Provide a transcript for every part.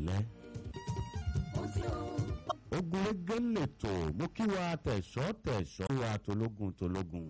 alẹ́. ogunlégé lètò mú kí wa tẹ̀sọ́ tẹ̀sọ́ wa tológun tológun.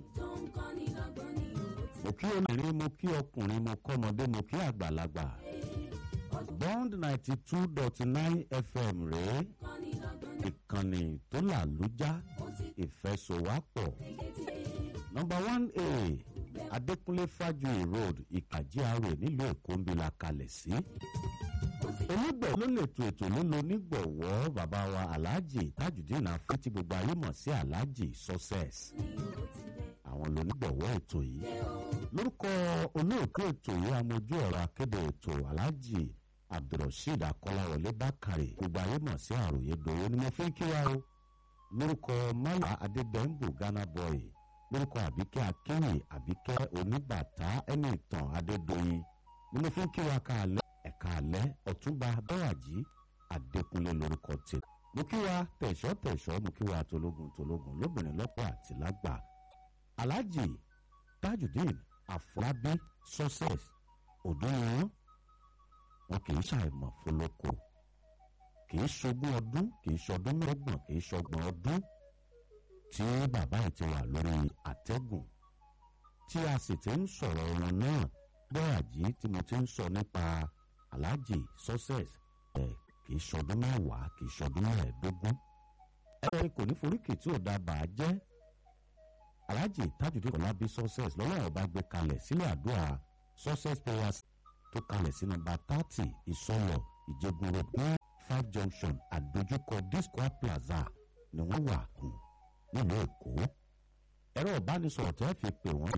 mo kí obìnrin mo kí ọkùnrin mo kọ́mọdé mo kí àgbàlagbà. bond ninety two dot nine fm rèé ìkànnì tó làlújá ìfẹsọ̀wápọ̀ nọmba one a adékúnlé fájuyì road ìkàjí àrò nílùú èkó ń bi la kalẹ̀ sí. onígbọ̀wọ́ ló lè to ètò ló lo onígbọ̀wọ́ bàbá wa aláàjì tajudeen afẹ́ tí gbogbo ayé mọ̀ sí aláàjì success. àwọn lónígbọ̀wọ́ ètò yìí lórúkọ olóòtú ètò yìí amójú ọ̀rọ̀ akéde ètò aláàjì abdulrasheed akọ́láwọlé bákàrè gbogbo ayé mọ̀ sí àròyé dòwó ni mo fi ń kí wa o lórúkọ maya adédèmbù ghana boy lórúkọ àbíkẹ́ akéwì àbíkẹ́ oníbàtà ẹni ìtàn adédọ̀yìn ni mo fi ń kí wa káàlẹ́ ẹ̀ka àlẹ́ ọ̀túnba bẹ́wàjì adékúnlé lórúkọ tè mo kí wa tẹ̀sọ́ tẹ̀sọ́ mo kí wa tológun tológun lóbìnrin lọ́pọ̀ àti lágbà alhaji tajudeen afọlábí success òdúnrún wọn kì í ṣàìmọ̀ fọlọ́kọ kì í ṣogún ọdún kì í ṣọdún mẹ́gbọ̀n kì í ṣọgbọ̀n ọdún tí bàbá ẹ̀ ti wà lórí àtẹ́gùn tí a sì ti ń sọ̀rọ̀ wọn náà gbọ́yàjí tí mo ti ń sọ nípa aláàjì success ẹ̀ kì í ṣọdún mẹ́wàá kì í ṣọdún mẹ́ẹ̀ẹ́dógún ẹ kò ní foríkì tí ò dábàá jẹ́ aláàjì tajudeen kọlábí success lọ́wọ́ ọba gbé kalẹ̀ sílẹ̀ àdúrà success prayers tó kalẹ̀ sí nọmba thirty ìsọlọ ìjẹgun road ní five junction àdójúkọ disco plaza ni wọ́n wà kù nílùú èkó ẹ̀rọ ìbánisọ̀rọ̀ tẹ́ fi pè wọ́n ní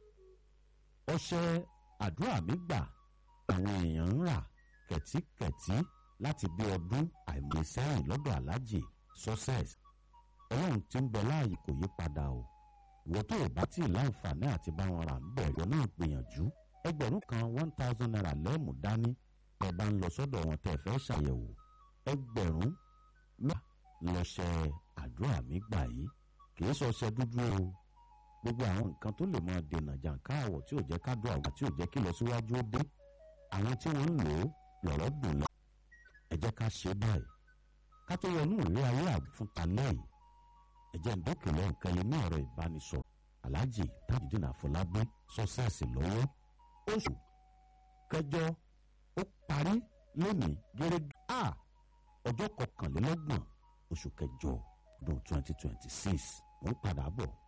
ọṣẹ àdúrà mi gbà àwọn èèyàn ń rà kẹ̀tíkẹ̀tí láti bí ọdún àìmọye sẹ́yìn lọ́dọ̀ aláàjì success ọlọ́run tí ń bẹ láàyè kò yí padà o ìwọ tó o bá tí ì láǹfààní àti bá wọn rà ń bẹ̀ ìwọ náà gbìyànjú ẹgbẹ̀rún kan one thousand naira lẹ́ẹ̀mú dání ẹ bá ń lọ sọ́dọ̀ wọn tẹ́ fẹ́ ṣàyẹ̀wò ẹgbẹ̀rún mẹ́ta lọ́ṣẹ̀ àdúrà mi gbà yìí kì í sọṣẹ dúdú o gbogbo àwọn nǹkan tó lè máa dènà jàǹká àwọ̀ tí ò jẹ́ kádùn àwọ̀ tí ò jẹ́ kí lọ síwájú ó dé àwọn tí wọ́n ń lò ó lọ̀rọ̀ dùn lọ ẹ jẹ́ ká ṣe báyìí ká tó wọnú ìwé ayé àgbẹ̀ fún talẹ́ yìí ẹ jẹ́ ǹdókè lọ nǹkan ilé ní ọ̀rọ̀ ìbánisọ̀rọ̀ aláàjì tajudeen àfọlábí sọ́sẹ́ẹ̀sì lọ́wọ́ oṣù kẹjọ ó parí lónìí gẹ́gẹ́ a ọjọ́ kọkànlélọ́gbọ̀n oṣù kẹjọ ọdún twenty twenty six mo ń padà bọ̀.